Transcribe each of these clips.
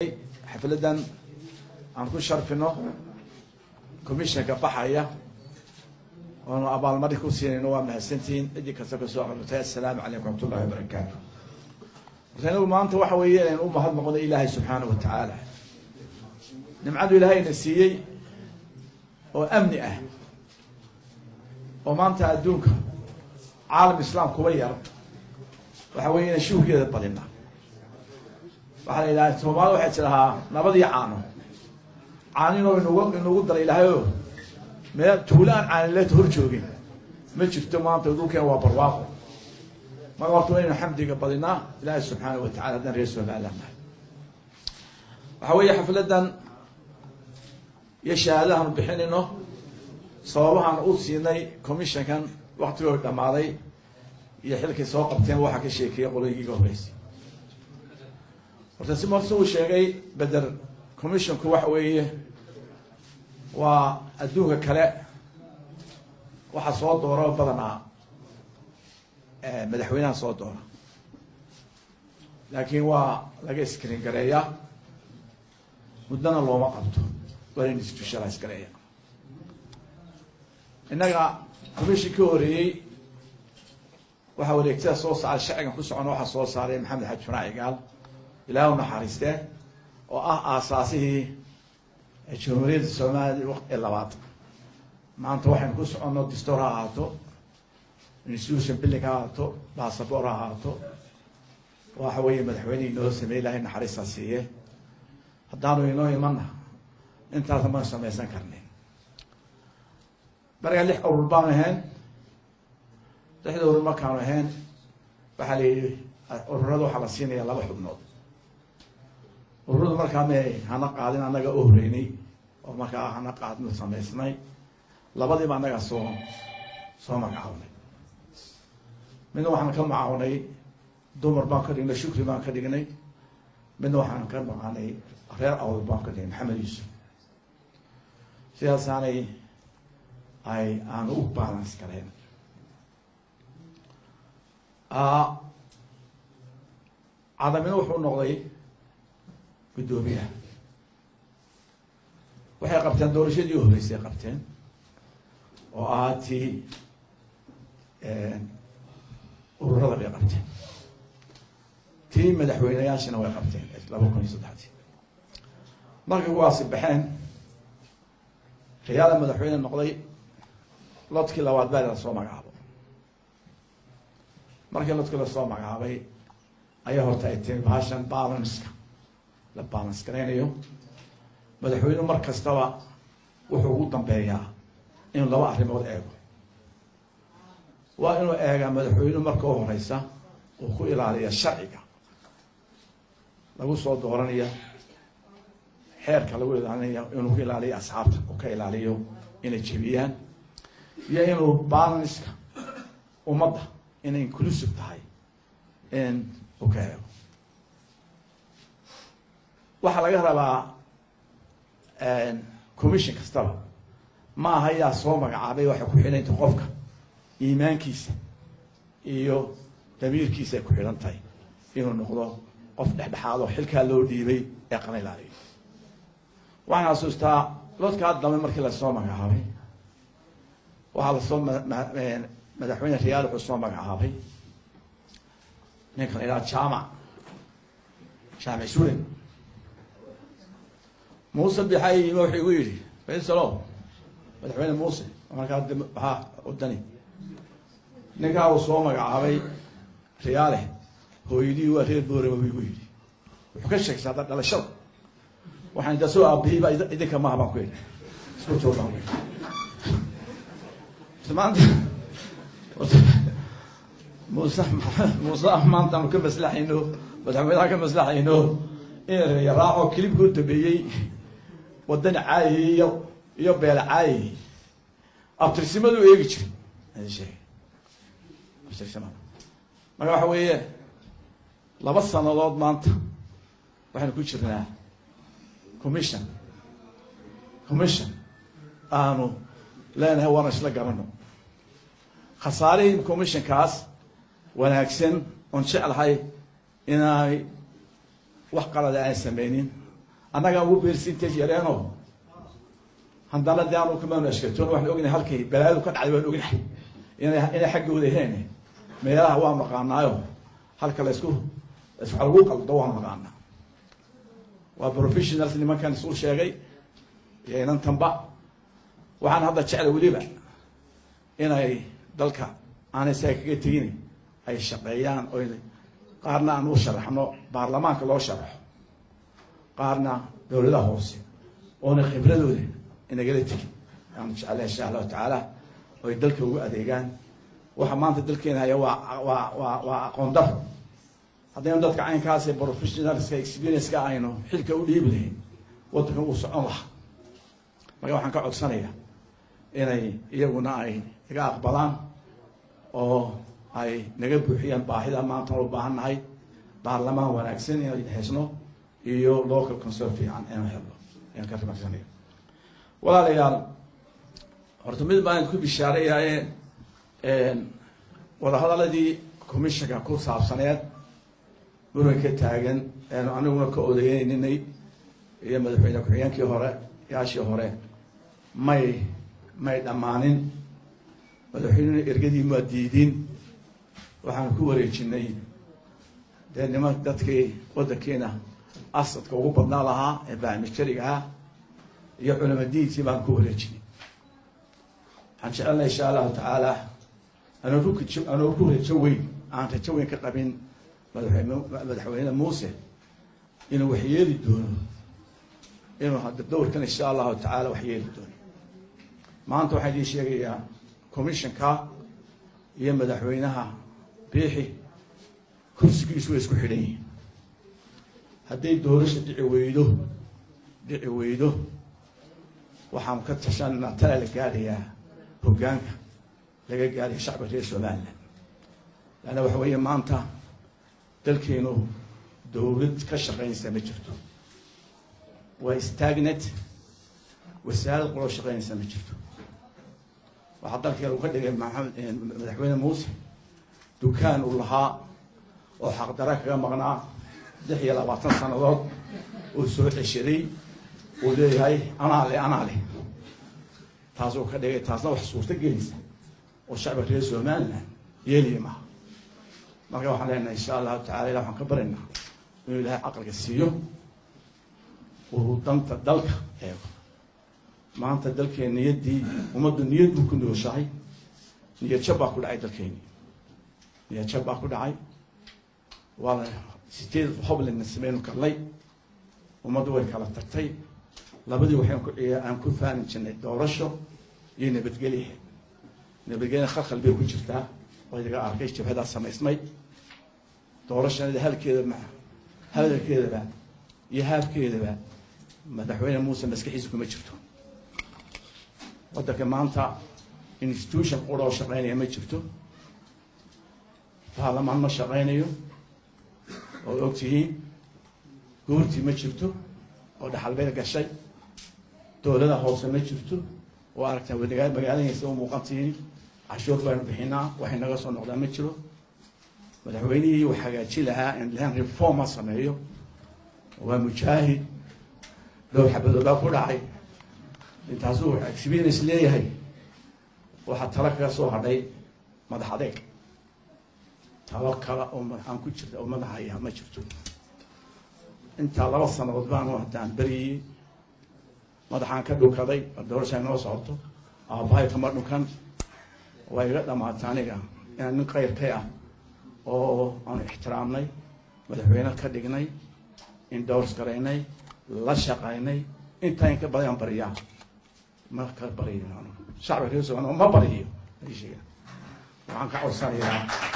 xafladan aan ku sharfino commissionka baxaya oonu abaalmarin ku siinayno waa mahadsantihiin ciddii kasta kasoo qortay assalaamu calaykum raxmatullahi wabarakaatu marka inagu maanta waxa weeye inaynu u mahad noqono ilaahay subxaana wa tacaala nimcadu ilaahayna siiyey oo amni ah oo maanta adduunka caalam islaam kuba yar waxa weeye inaan shuhgeeda badina waxaa la yidhaha soomaalida waxay tidhahaa nabad iyo caano caaninoo inugu inugu dara ilaahayo meel tuulo aan caanileeta hor joogin ma jirto maanta dhulkeen waa barwaaqo marka horta waynu xamdiga badinaa ilaahay subxaana wa tacala haddaan reer somaliland nahay waxa weeye xafladan iyo shahaadahaanu bixinayno sababahaan u siinay commissionkan waktigooda dhammaaday iyo xilkay soo qabteen waxaa ka sheekeeya qoloyigiiga horeysay horta si marsi uu sheegay beder commissionku waxa weeye waa adduunka kale waxaa soo doora badanaa madaxweynaha soo doora laakiin waa laga screen gareeyaa muddana looma qabto waa in institutionalize gareeya innaga commission ka horeeyey waxaa wareegtada soo saaray sharcigan ku socona waxaa soo saaray maxamed xaji fanaac igaal ilaah u naxariistee oo ah aasaasihii jamhuuriyadda soomaaliya waqti labaad maanta waxaynu ku soconno distoor ha ahaato institution billing ha ahaato bassabor ha ahaato waxa weeye madaxweynihii inoo sameeyey ilahay naxariistaa siiye haddaanu inoo imanna intaasna maan samaysan karnin markaa lix urur baanu ahayn lixda urur markaanu ahayn waxaa la yidhi ururada waxaa la siinaya laba xubnood ururadu markaa ma hana qaadin annaga u horeynay oo markaa hana qaadin samaysnay labadiiba annagaa soo soo magacawnay midna waxaan ka macawnay dumar baan ka dhignay shukri baan ka dhignay midna waxaan ka maqanay reer awd baan ka dhignay maxamed yuusuf sidaasaanay ay aanu u balance galeen cadamina wuxuu noqday guddoomiyaha waxay qabteen doorashadii u horeysay qabteen oo ahaa tii ururada bay qabteen tii madaxweyneyaashina way qabteen laba kun iyo saddexdii markay kuwaasi baxeen riyaada madaxweyne noqday lodkii labaad baa la soo magacaabo markii lodkii lasoo magacaabay ayaa horta ay timi bahashan balanska la balance garaynayo madaxweynuhu mar kastaba wuxuu ugu dambeeyaa inuu laba arrimood eego waa inuu eegaa madaxweynuhu marka u horeysa uu ku ilaaliya sharciga lagu soo dooranaya xeerka lagu ilaalinaya inuu ku ilaaliyo asxaabta uu ka ilaaliyo inay jebiyaan iyo inuu balanska ummadda inay inclusive tahay in uu ka eego waxaa laga rabaa commission kastaba ma aha yaa soo magacaabay waxay ku xidhanta qofka iimaankiisa iyo damiirkiisa ay ku xidhan tahay inuu noqdo qof dhexdhexaad oo xilkaa loo dhiibay ee qana ilaaliyo waxaan xasuustaa lodkaa dambe markii lasoo magacaabay waxaa lasoo madaxweyne riyaal wuxuu soo magacaabay ninka la yidhaha jaamac jaamic sulen muuse bixay yimi wuxuu igu yidhi faysalo madaxweyne muuse markaa maxaa wadani ninkaa uu soo magacaabay riyaale hooyadii waa reer boorama buu igu yidhi wuxuu ka sheegtay hadda dhalashada waxaan da soo aabihiiba idinka maha baan ku yidhi isku joog baan ku yidhi maanta muuse muuse maanta aanu ka maslaxayno madaxweynaha ka maslaxayno in yaraaco kilibka u dambeeyey wadani caayay iyo iyo beele caayay abtirsimadu eegi jiray adi sheegay abtirsimada marka waxa weeye laba sanadood maanta waxaynu ku jirnaa commission commission aanu leenahay waana isla garano khasaarihii commissionkaas wanaagsan oon jeclahay inaanay wax qalada aan sameynin annagaa ugu percentage yareeno haddana de aanu kamaanu ashkatoon waxaan ognahay halkay balaadu ka dhacday waan ognahay inay inay xaggooda heen meelaha waa maqaanaayo halka laysku wax lagu qaldo waa maqaanaa waa professionals nimankan isu sheegay iyo inantanba waxaan hadda jecla weliba inay dalka aanay saga kaga tegin ay shaqeeyaan o qaarna aan u sharaxno baarlamaanka loo sharaxo qaarna dowladaha hoose oona khibradooda inagala tegin aanu jeclay insha allahu tacaala oy dalka ugu adeegaan waxa maanta dalkeena haya waa waa waa waa aqoon daro haddaynu dadka caynkaas professionalska experienska aynu xilka u dhiibi lahayn waddankan uu socon lahaa marka waxaan ka codsanayaa inay iyaguna ay naga aqbalaan oo ay naga buuxiyaan baahida maanta u baahan nahay baarlamaan wanaagsan inay hesno iyo local consol fiican inaan helno ayaan ka rimaxsanaya walaalayaal horta mid baan ku bishaareyaye wadahadaladii commissionka ku saabsaneed muranka taagan eenu aniguna ka odeyeyninay iyo madaxweyne ku-xigeenkii hore yaashii hore may may dhammaanin madaxweynena ergadii maa diidin waxaan ku wareejinay dee niman dadkii waddankiina asadka ugu badnaa lahaa ee baamijariga ah iyo culama diinkii baan ku wareejinay waxaan jecelnay insha allahu tacaala anoo ku anoo ku rajo weyn aan rajo weyn ka qabin madaxweyne madaxweyne muuse inuu wax yeeli doono inuu hadda dowrkan insha allahu tacaala wax yeeli doono maanta waxaan idiin sheegayaa commissionka iyo madaxweynaha biixi kursigiisu way isku xidhan yihiin hadday doorasha dhici weydo dhici weydo waxaan ka tashanna tala la gaadhayaa hoggaanka laga gaadhaya shacba reer somalilan leanna waxa weeye maanta dalkeenu dowlad ka shaqaynaysa ma jirto waa stagnet wasaarad qoloo shaqaynaysa ma jirto waxaa dalkeenu ka dhigay maxamed madaxweyne muuse dukaan uu lahaa oo xaqdara kaga maqnaa lix iyo labaatan sannadood uu soo ceshaday uu leeyahay anaa le anaa le taasuu ka dhigay taasna wax suurto gelaysa oo shacba reer somalilan yeeliya maha marka waxaan leenahay insha allahu tacala ilah waxaan ka baryaynaa inuu ilaahay caqliga siiyo uu danta dalka eego maanta dalkeen niyaddii ummaddu niyad buu ku nooshahay niyad jab baa ku dhacay dalkeeni niyad jab baa ku dhacay waa la sideed hoblina sameynu karnay ummaddu way kala tagtay labadii waxaan ku aan ku faani jirnay doorasho iyo nabadgelye nabadgelya khalkhal bay ku jirtaa oo idaga arkay jabhadaa samaysmay doorashanada halkeeda ma hadalkeedaba iyo haabkeedaba madaxweyne muuse maskaxiisa kuma jirto waddanka maanta institution qura oo shaqaynaya ma jirto baarlamaan ma shaqaynayo oo og tihiin goortii ma jirto oo dhaxalbeed gashay dowlada hoose ma jirto oo aragtaa wadagaa magaalahaysa u muuqan tihiin cashuur baynu bixinaa waxay naga soo noqdaa ma jiro madaxweynihii uu hagaaji lahaa in lahan reforma sameeyo waa mujaahid dhow xabadoodaa ku dhacay intaasuu experience leeyahay waxaa talo kaga soo hadhay madax adeeg talo kale oo aan ku jirta oo madaxaya ma jirto intaa laba sanadood baanu haddaan beriyey madaxaan ka dhunkaday doorasha noo socoto aabbahay kama dhunkan waa iga dhamaata aniga inaan nin kayrkay ah oo aanu ixtiraamnay madaxweyne ka dhignay indowrs garaynay la shaqaynay intaa in ka badan bariyaa ma ka bariyo shacbiga reer somaaliya ma bariyo sheega waxaan ka codsanayaa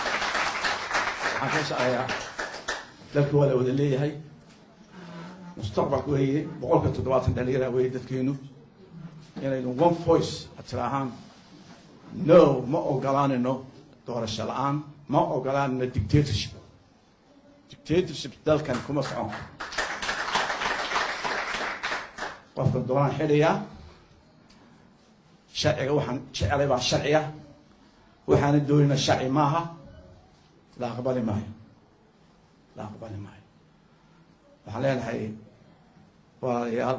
waxaan ka shaqeeyaa dalka waa la wada leeyahay mustaqbalka weeye boqolka toddobaatan dhalinyara weeye dadkeenu inaynu one voice tiraahaan no ma ogolaanino doorasho la-aan ma ogolaanino dictatorship dictatorship dalkan kuma socon qofka doonaan xidhayaa sharciga waxaan jecelay baa sharciga waxaana doonina sharci maaha la aqbali maayo la aqbali maayo waxaan leenahay walaalayaal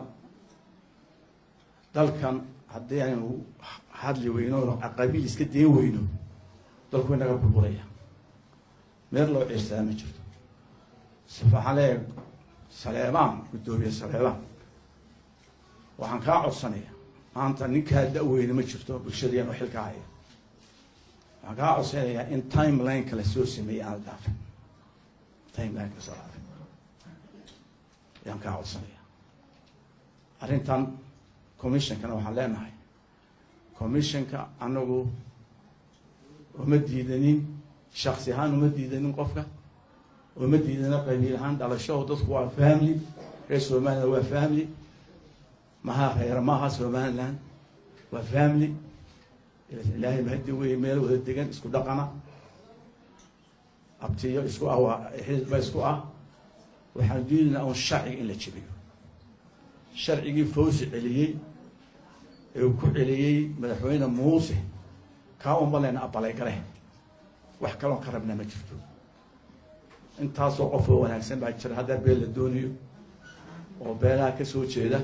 dalkan haddii aynu hadli weyno qabiil iska dayn weyno dalku inaga burburaya meel loo ciirsadaa ma jirto waxaan leeyahay saleebaan guddoomiye saleebaan waxaan kaa codsanaya maanta ninkaa da-weyne ma jirto bulshadeen oo xilka haya waxaan kaa codsanayaa in timelineka la soo sameeyey aan la dhaafin timelineka lasoo dhaafin ayaan kaa codsanaya arrintan commissionkana waxaan leenahay commissionka anagu uma diidanin shaksi ahaan uma diidanin qofka uma diidana qabiil ahaan dhalasho dadku waa family reer somaliland waa family maha reer maaha somaliland waa family ilaahay mahadi wey meel wada degan isku dhaqana abtiyo isku ah waa xisba isku ah waxaan diidinaa un sharciga in la jebiyo sharcigii fawsi celiyey ee uu ku celiyey madaxweyne muuse kaa unba leyna abalay gale wax kaloon ka rabnaa ma jirto intaasoo qof oo wanaagsan baa jira haddaa beel la doonayo oo beelaha ka soo jeeda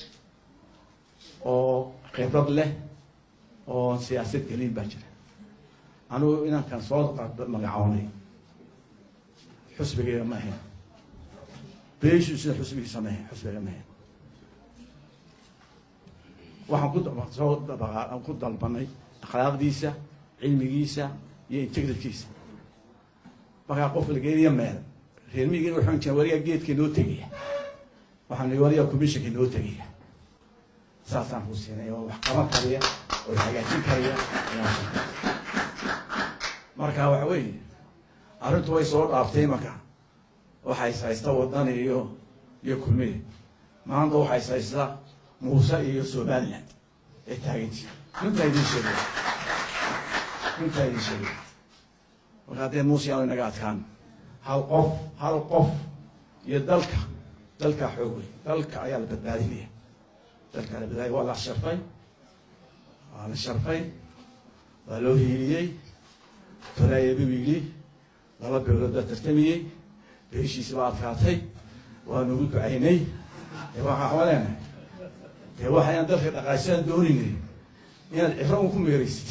oo khibrad leh oo siyaasad gelin baa jira anugu inankan soo magacoonay xusbigayga ma ahayn beeshiisuna xusbigiisa ma ahayn xusbiga ma ahayn waxaan ku soo dabaa ku dalbanay akhlaaqdiisa cilmigiisa iyo integritkiisa markaa qof lageediya meel reermigin waxaan jira warigaa geedka noo tegaya waxaan nii warigaa commissionka noo tegaya saasaan ku siinay oo wax qaban kariya oo hagaajin kariya marka waxa weeye arrintu way soo dhaaftay marka waxays haysta wadani iyo iyo kulmiye maanta waxays haysta muuse iyo somaliland ee taagantii runtaa idin sheegay runtaa idin sheegay marka haddee muuse yaanu inaga adkaan hal qof hal qof iyo dalka dalkaa xoog wey dalka ayaa la badbaadinaya dalkaa la badbaadiya waa la sharfay waa la sharfay waa loo hiiliyey falaayabi wiili laba beelood baa tartamiyey beeshiisi baa adkaatay waa nagu ducaynay dee waxaan kama leenahay dee waxayaan dalka dhaqaashaan dooninay inaad ciro un ku meeraysid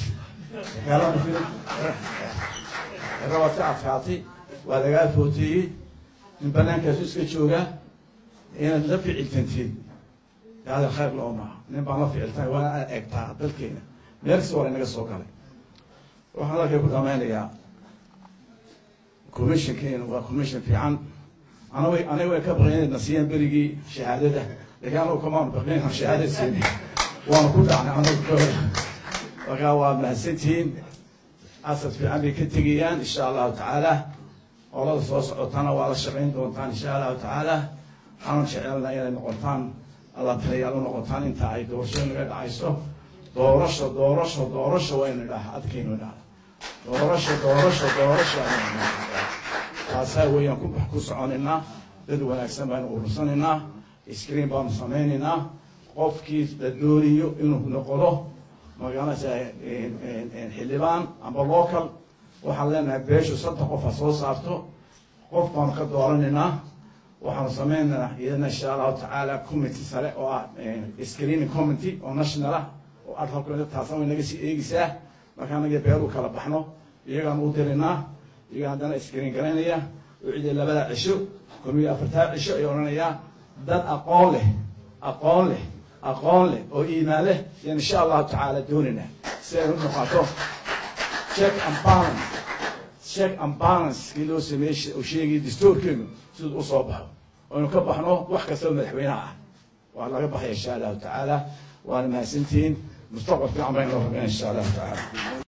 ciro waad ka adkaatay waa lagaa footeeyey in banaankaasu iska joogaa inaad la ficiltanteed hada khayr loo maaha nin baan la ficiltay waana aad eegtaa dalkeena meel kasta waa inaga soo galay waxaan dalkay ku dhamaynayaa commissionkeena waa commission fiican anag aniga way ka baqeen na siiyeen berigii shahaadada laakiin anagu kamaan baqeen aan shahaada siin waanu ku dhacnay anagu markaa waa mahadsantihiin asad fiican bay ka tegayaan insha allahu tacaala olada soo socotana waa la shaqayn doontaan insha allahu tacaala waxaanu jecelna inay noqotaan alla taliyaal u noqotaan inta ay doorasho naga dhacayso doorasho doorasho doorasho waynu idhaha adkaynu idhaha doorasho doorasho doorasho taasaa weeyaan ku ku soconaynaa dad wanaagsan baanu urursanaynaa screen baanu samaynaynaa qofkii la doonayo inuu noqdo magaalasa xildhibaan amba local waxaan leenahay beeshu saddex qof ha soo saarto qof baanu ka dooranaynaa waxaanu samaynaynaa iyadana insha allahu tacaala committee sare oo ah screening committee oo national ah oo adhalka taasna way naga sii eegeysaa markaa naga beeru kala baxno iyagaan u dirinaa iyaga haddana screen garaynaya oo ciday labada cisho komiyo afartaa cisho ay odhanayaa dad aqoon leh aqoon leh aqoon leh oo iimaan leh yaan insha allahu tacaala doonayna si ay u noqoto check and balance check and balance kii loo sameeyey uu sheegay dastuurkeenu siduu usoo baxo oynu ka baxno wax kastoo madaxweynaha ah waa laga baxaya insha allahu tacaala waana mahadsantihiin mustaqbal fiican baynu rabnaa insha allahu tacaala